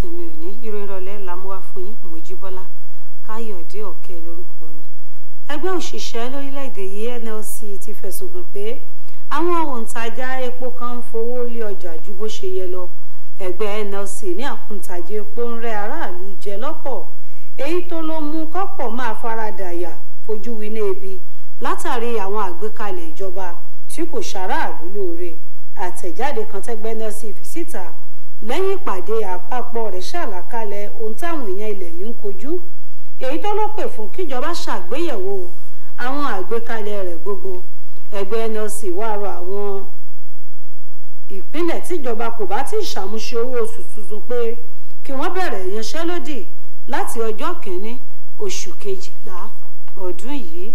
ìsinmi òní ìròyìn ìrọ̀lẹ́ la mú wá fún yín Mojíbọ́lá Káyọ̀dé Ọ̀kẹ́ lórúkọ mi. ẹgbẹ́ òṣìṣẹ́ lórílẹ̀‐èdè yìí NLC ti fẹ̀sùn kàn pé àwọn òǹtajà epo kan ń fowó lé ọjà ju bó ṣe yẹ lọ ẹgbẹ́ NLC ní àkúntajà epo ń rẹ́ aráàlú jẹ lọ́pọ̀ èyí tó ló mú kọ́pọ̀ máa faradàyà fojú winá ebi látàrí àwọn àgbékalẹ̀ ìjọba tí kò ṣaráàlú lóore àtẹ̀jáde kan tẹ́gbẹ́ NLC fi síta lẹ́yìn ìpàdé àpapọ̀ rẹ̀ ṣàlàkalẹ̀ ohun táwọn èèyàn ilẹ̀ yìí ń kojú èyí tó ló pè fún kíjọba ṣàgbéyẹ̀wò àwọn àgbékalẹ̀ rẹ̀ gbogbo ẹgbẹ́ NLC wá rọ àwọn ìpínlẹ̀ tíjọba kò bá ti ṣàmúṣe owó oṣù tuntun pé kí wọ́n bẹ̀rẹ̀ ìyanṣẹ́lódì láti ọjọ́ kìíní oṣù kejìlá ọdún yìí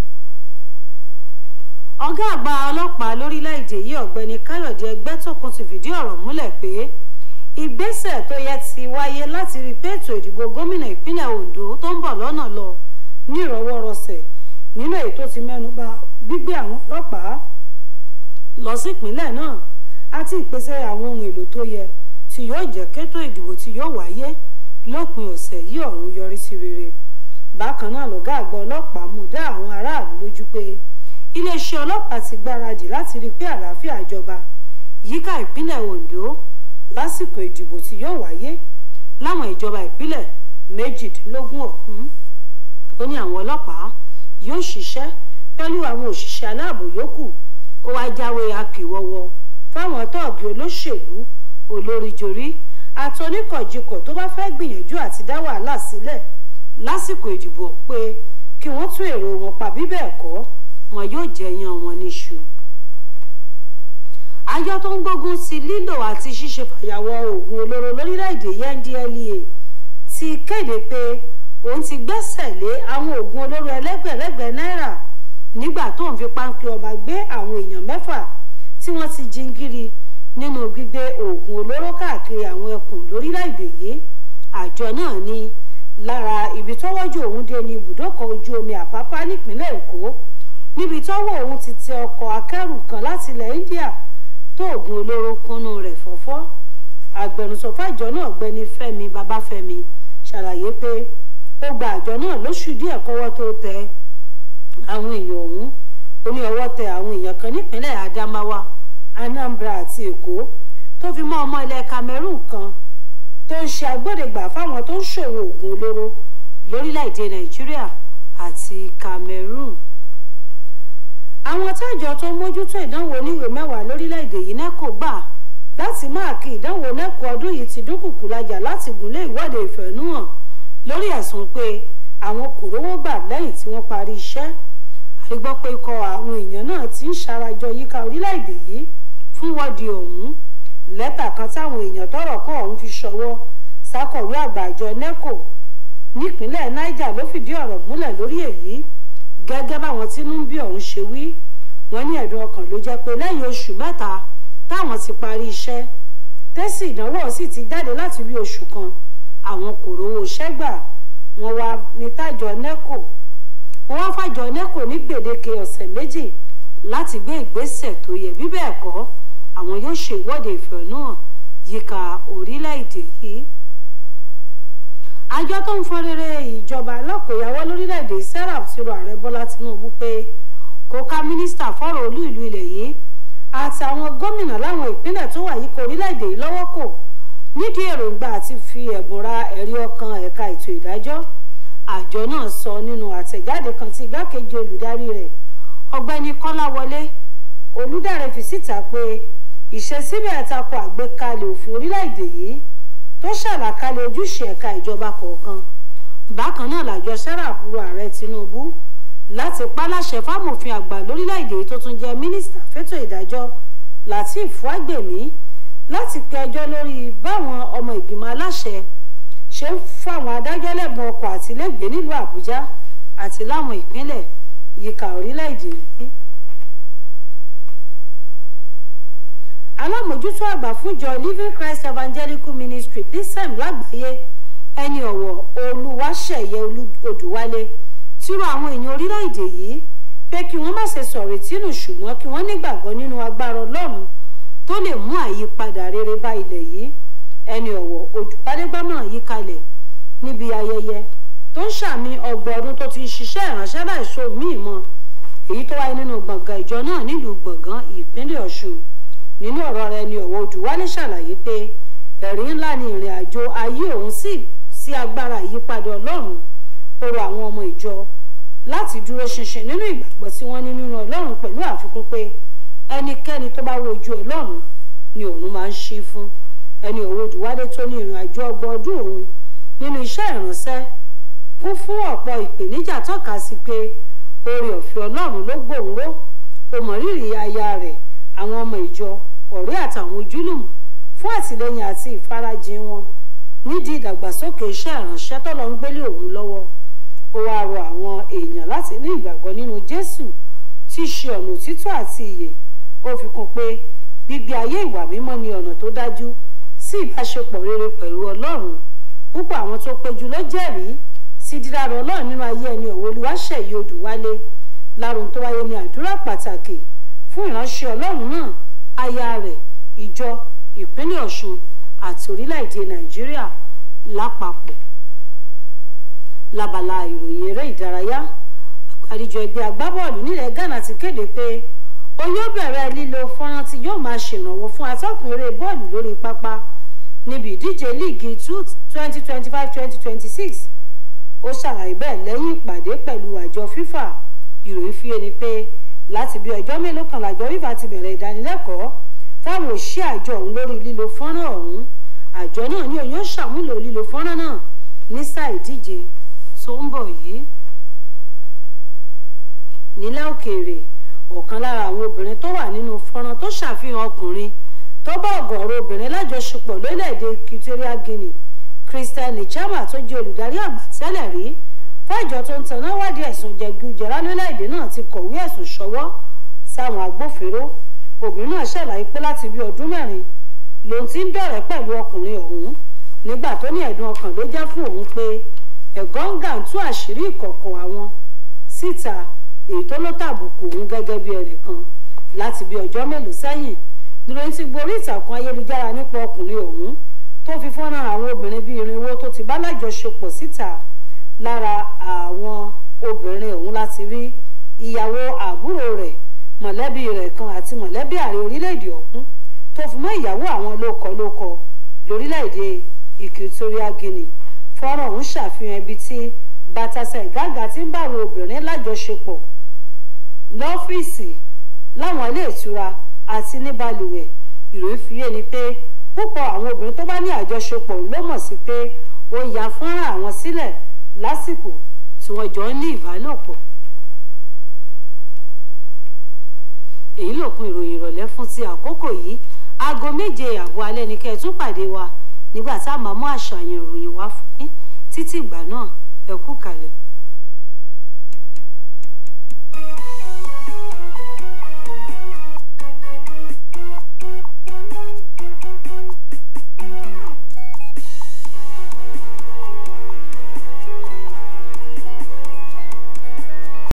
ọ̀gá àgbà ọlọ́pàá lórílẹ̀‐èdè yìí ọ̀gbẹ́ni káyọ̀dé ẹgbẹ́tókun ti fìdí ọ̀rọ̀ múlẹ̀ pé ìgbésẹ̀ tó yẹ ti wáyé láti rí pé ètò ìdìbò gómìnà ìpínlẹ̀ ondo tó ń bọ̀ lọ́nà lọ ní ìrọwọ́rọsẹ̀ nínú èyí tó ti mẹ́nuba gbígbé àwọn ọlọ́pàá lọ sí ìpínlẹ̀ náà àti ìpèsè àwọn ohun èlò tó yẹ tí yóò jẹ́ kétò ìdìbò tí yóò wáyé lópin ọ̀sẹ̀ yìí ọ̀hún yọrí sí rere bákan náà lọ̀gá àgbà ọlọ́pàá mú dá àwọn aráàlú lójú pé iléeṣẹ́ ọlọ́pàá ti gbáradì láti rí i pé àlàáfíà jọba yíká ìpínlẹ̀ Ondo lásìkò ìdìbò tí yóò wáyé láwọn ìjọba ìpínlẹ̀ méjìdínlógún ọ̀hún ó ní àwọn ọlọ́pàá yóò ṣiṣẹ́ pẹ̀lú àwọn òṣìṣẹ́ aláàbò yòókù ó wáá jáwé akíwọ́wọ́ fáwọn tọ́ọ̀gì olóṣèlú olóríjorí àti oníkọ̀jikọ̀ tó bá fẹ́ gbìyànjú àti dá wàhálà sílẹ̀ lásìkò ìdìbò pé kí wọ́n tún èrò wọn pa bí bẹ́ẹ̀ kọ́ wọn yóò jẹyàn wọn níṣu. àjọ tó ń gbógun ti lílò àti ṣíṣe fàyàwọ́ oògùn olóró lórílẹ̀‐èdè NDLEA ti kéde pé òun ti gbẹ́sẹ̀ lé àwọn oògùn olóró ẹlẹ́gbẹ̀lẹ́gbẹ̀ náírà nígbà tó ń fi páńpẹ́ ọba gbé àwọn èèyàn mẹ́fà tí wọ́n ti jingiri nínú gbígbé oògùn olóró káàkiri àwọn ẹkùn lórílẹ̀‐èdè yìí àjọ náà ní lára ibi tọ́wọ́jú òun dé ní ibùdókọ̀ ojú omi àpápá nípínlẹ̀ èkó níbi tọ́wọ́ òun ti tẹ ọkọ̀ akẹ́rù kan láti ilẹ̀ India tó oògùn olóró kúnnú rẹ̀ fọ́fọ́ agbẹnusọ fàjọ náà gbẹni Fẹ́mi Babáfẹ́mi ṣàlàyé pé ó gba àjọ náà lóṣù díẹ̀ kọ́wọ́ tó tẹ àwọn èèyàn ọ̀hún ó ní ọwọ́ tẹ àwọn èèyàn kan nípínlẹ̀ Adamawa Anambra àti Èkó tó fi mọ́ ọmọ ilẹ̀ Cameroon kan tó ń ṣe agbódegbà fáwọn tó ń ṣòwò oògùn olóró lórílẹ̀‐èdè Nàìjíríà àti Cameroon àwọn tájọ tó mójútó ìdánwò oníwèé mẹ́wàá lórílẹ̀‐èdè yìí NECO gbà láti máàkì ìdánwò NECO ọdún yìí ti dúnkùkù lajà láti gúnlé ìwọ́de ìfẹ̀hónúhàn lórí ẹ̀sùn pé àwọn kò rówó gbà lẹ́yìn tí wọ́n parí iṣẹ́ àrígbọ́ pé ikọ̀ àwọn èèyàn náà ti ń ṣarajọ yíká orílẹ̀‐èdè yìí fún wọ́ọ̀dì ọ̀hún lẹ́tà kan táwọn èèyàn tọ́rọ̀ kàn ọ̀hún fi ṣọwọ́ sákọ̀wé àgbà àjọ NECO nípínlẹ̀ Niger ló fìdí ọ̀rọ̀ múlẹ̀ lórí èyí gẹ́gẹ́ báwọn tínú ń bí ọ̀hún ṣe wí wọ́n ní ẹ̀dùn ọkàn ló jẹ́ pé lẹ́yìn oṣù mẹ́ta táwọn ti parí iṣẹ́ tẹ́sì ìdánwò sì ti jáde láti bí oṣù kan àwọn kò rówó iṣẹ́ gbà wọ́n wá ní tájọ NECO wọ́n wá fàjọ NECO ní gbèdéke ọ̀sẹ̀ méjì láti gbé ìgbésẹ̀ tó yẹ bí bẹ́ẹ̀ kọ́ àwọn yóò ṣe ìwọ́de ìfẹ̀hónúhàn yíká orílẹ̀-èdè yìí àjọ tó ń fọn rere ìjọba alákòyàwó lórílẹ̀‐èdè serap ti rọ ààrẹ bọ́lá tinubu pé kó ká mínísítà fọ́rọ̀ olú ìlú ilẹ̀ yìí àti àwọn gómìnà láwọn ìpínlẹ̀ tó wà yíká orílẹ̀‐èdè yìí lọ́wọ́ kò nídìí èròǹgbà àti fi ẹ̀bùn ra ẹ̀rí ọkàn ẹ̀ka ètò ìdájọ́ àjọ náà sọ nínú àtẹ̀jáde kan tí igbákejì olùdarí rẹ̀ ọ̀gbẹ́ni kọ́láwọlé olùdarí fi síta pé ìṣesíbẹ̀ tako àgbékalẹ̀ òfin orílẹ̀‐èdè yìí tó ṣàlàkalẹ̀ ojúṣe ẹ̀ka ìjọba kọ̀ọ̀kan bákan náà làjọ serap rọ ààrẹ tinubu láti pàláṣẹ fámòfin àgbà lórílẹ̀‐èdè tó tún jẹ́ mínísítà fétò ìdájọ́ lateef fagbemi láti pẹjọ́ lórí báwọn ọmọ ìgbìmọ̀ aláṣẹ ṣe ń fáwọn adájọ́ lẹ́bùn ọkọ̀ àtìlẹ́gbẹ̀ẹ́ nílùú àbújá àti láwọn ìpínlẹ̀ yíká orílẹ̀‐èdè yìí. alámòjútó àgbà fúnjọ living christ evangelical ministry lisem lágbàáyé ẹni ọ̀wọ̀ olúwaṣẹ̀yẹ odùwálé tí rọ àwọn èèyàn orílẹ̀-èdè yìí pé kí wọ́n má ṣe sọ̀rọ̀ ìtínú ṣùgbọ́n kí wọ́n nígbàgbọ́ nínú agbára ọlọ́run tó lè mú àyípadà rere bá ilẹ̀ yìí ẹni ọ̀wọ̀ odùbádégbámọ̀ràn yí kalẹ̀ níbi ayẹyẹ tó ń ṣàmì ọgbọ̀n ọdún tó ti ń ṣiṣẹ́ ìránṣẹ́ láìsọ míì mọ́ èyí tó wáyé nínú gbọ̀ngàn ìjọ náà nílùú gbọ̀ngàn ìpínlẹ̀ ọ̀ṣun nínú ọ̀rọ̀ rẹ̀ ni ọ̀wọ̀ odùwálé ṣàlàyé pé ẹ̀rí ńlá ni ìrìn àjò ayé òun sì sí agbára ìyípadà ọlọ́run ó rọ àwọn ọmọ ìjọ láti dúró ṣinṣin nínú ìgbàgbọ́ tí wọ́n ní nínú ọlọ́run pẹ̀lú àfikún pé ẹnikẹ́ni tó bá wojú ọlọ́run ni òun máa ń ṣí fún ẹni ọ̀wọ̀ odùwálé tó ní ìrìn àjò ọgbọ̀n ọdún òun nínú iṣẹ́ ìránṣẹ́ kún fún ọ̀pọ̀ ìpèníjà tọ́ka sí pé oore ọ̀fẹ́ ọlọ́run ló gbòun ró ó mọ rírì aya rẹ̀ àwọn ọmọ ìjọ ọ̀rẹ́ àtàwọn ojúlùmọ̀ fún àtìlẹ́yìn àti ìfarajìn wọn nídìí ìdàgbàsókè iṣẹ́ ìránṣẹ́ tọ́lọ́ ń gbélé òun lọ́wọ́ ó wáá rọ àwọn èèyàn láti ní ìgbàgbọ́ nínú jésù tí í ṣe ọ̀nà òtítọ́ àti ìyè ó fi kún pé gbígbé ayé ìwà mímọ́ ni ọ̀nà tó dájú sí ìbáṣepọ̀ rere pẹ̀lú ọlọ́run púpọ̀ àwọn tó péjú ló jẹ́rìí sí dídára ọlọ́run nínú ayé ẹni ọ̀wọ́ olúwaṣẹ̀yí odùwálé láròhun tó wáyé ní àdúrà pàtàkì fún ìránṣẹ́ ọlọ́run náà aya rẹ̀ ìjọ ìpínlẹ̀ ọ̀ṣun àti orílẹ̀-èdè nàìjíríà lápapọ̀ lábala ìròyìn eré ìdárayá àgbáríjọ ẹgbẹ́ agbábọ́ọ̀lù nílẹ̀ ghana ti kéde pé ó yóò bẹ̀rẹ̀ lílo fọ́nrán tí yóò máa ṣèrànwọ́ fún atọ́kùn eré bọ́ọ̀lù lórí pápá níbi ìdíje líìgì twenty twenty five twenty twenty six ó ṣàlàyé bẹ́ẹ̀ lẹ́yìn ìpàdé pẹ̀lú àjọ fífà ìròyìn fi ẹni pé láti bí ọjọ́ mélòó kan làjọ fífà ti bẹ̀rẹ̀ ìdánilẹ́kọ̀ọ́ fáwọn òṣìṣẹ́ àjọ ọ̀hún lórí lílo fọ́nrán ọ̀hún àjọ náà ní òun yóò ṣàmúlò lílo fọ́nrán náà ní sáà ìdíje tó ń bọ̀ yìí. nílẹ̀ òkèèrè ọ̀kan lára àwọn obìnrin tó wà nínú fọ́nrán tó ṣàfihàn ọkùnrin tó bá ọ̀gọ̀ọ̀rọ̀ obìnrin lájọṣepọ̀ lórílẹ̀‐èdè Equatorial Guinea Christian Chama tó jẹ́ olùdarí àgbà tẹ́lẹ̀ rí fáìjọ tó ń tanná wádìí ẹ̀sùn jẹgújẹrá lórílẹ̀‐èdè náà ti kọ̀wé ẹ̀sùn ṣọwọ́ sáwọn agbófinró obìnrin náà ṣàlàyé pé láti bí ọdún mẹ́rin lòun ti ń dọ̀rẹ́ pẹ̀lú ọkùnrin ọ̀hún nígbà tó ní ẹ̀dùn ọkàn ló já fún òun pé ẹ̀gọ́ngà ń tú àṣírí ìkọ̀kọ̀ àwọn síta èyí tó ló tàbùkù òun gẹ́gẹ́ bí ẹnìkan láti bí ọjọ́ mélòó sẹ́yìn níròyìn ti gborí ìtàkùn ayélujára nípa ọkùnrin ọ̀hún tó fi fọ́nrán àwọn obìnrin bíi irinwó tó ti bá lájọṣepọ̀ síta lára àwọn obìnrin ọ̀hún láti rí ìyàwó àbúrò rẹ̀ mọ̀lẹ́bí rẹ̀ kan àti mọ̀lẹ́bí ààrẹ orílẹ̀-èdè ọ̀hún tó fi mọ́ ìyàwó àwọn lókọ-lókọ lórílẹ̀-èdè Equatorial Guinea fọ́nrán ọ̀hún ṣàfihàn ibi tí Baltasar Ìgága ti ń bá àwọn obìnrin lájọṣepọ̀ lọ́fíìsì láwọn ilé ìtura àti ní balùwẹ̀ ìròyìn fi yé ni pé púpọ̀ àwọn obìnrin tó bá ní àjọṣepọ̀ ló mọ̀ sí pé ó ya fọ́nrán àwọn sílẹ̀ lásìkò tí wọ́n jọ ń ní ìbálòpọ̀. èyí lòpin ìròyìn ìrọ̀lẹ́ fún ti àkókò yìí aago méje àbọ̀ alẹ́ ni kẹ́ ẹ tún pàdé wa nígbà tá a máa mú àṣàyàn ìròyìn wá fún yín títí ìgbà náà ẹ kú kalẹ̀.